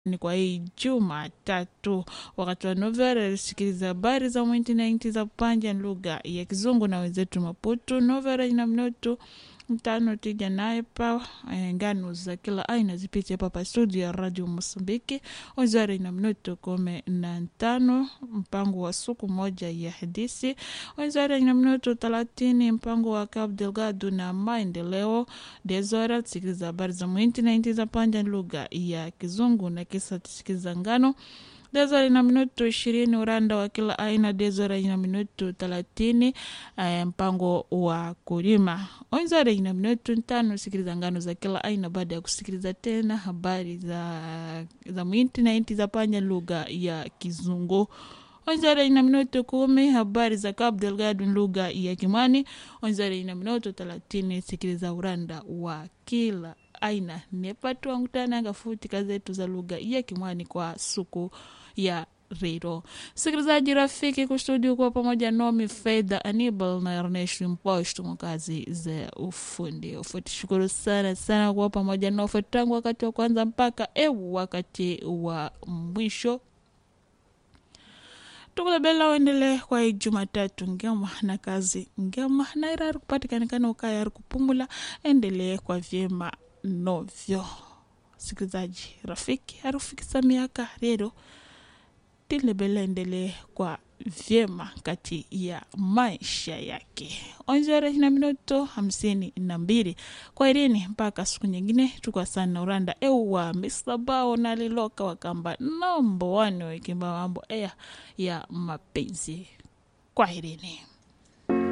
ni kwa hii Jumatatu wakati wa Novera alisikiliza habari za mwinti na inti za panja lugha ya Kizungu na wenzetu Maputo. Novera ina mnoto mtano tija naye pa eh, ngano za kila aina zipite papa studio ya Radio Mosambiki wizara ina mnoto kome na ntano mpango wa suku moja ya hadisi wizara ina mnoto thelathini mpango wa Cabo Delgado na maendeleo dezora tusikiliza habari za mwinti na inti za panja lugha ya Kizungu na kisa tusikiliza ngano Dezora ina minuto ishirini uranda wa kila aina. Dezora ina minuto thelathini eh, mpango wa kulima. Onzora ina minuto tano sikiliza ngano za kila aina, baada ya kusikiliza tena habari za, za mwinti na inti za panya lugha ya Kizungu. Onzara ina minuto kumi habari za Cabo Delgado lugha ya Kimani. Onzara ina minuto thelathini sikiliza uranda wa kila aina nepatu wangutananga futi kazetu za lugha ya Kimwani kwa suku ya rero. Sikilizaji rafiki kustudio kuwa pamoja nomi Fedha Anibal na Ernest Mposhtu mkazi za ufundi ufuti. Shukuru sana sana kuwa pamoja na ufuti tangu wakati wa kwanza mpaka eu wakati wa mwisho tukulabela uendelee kwa hii Jumatatu ngema na kazi ngema na irari kupatikanikana ukayari kupumula endelee kwa vyema novyo. Sikilizaji rafiki harufikisa miaka rero tilebela endelee kwa vyema kati ya maisha yake. Onjore na minuto hamsini na mbili kwa irini mpaka siku nyingine tukwa sana uranda ewa misabao na liloka wakamba nombo wane wekimba mambo eya ya mapenzi kwa irini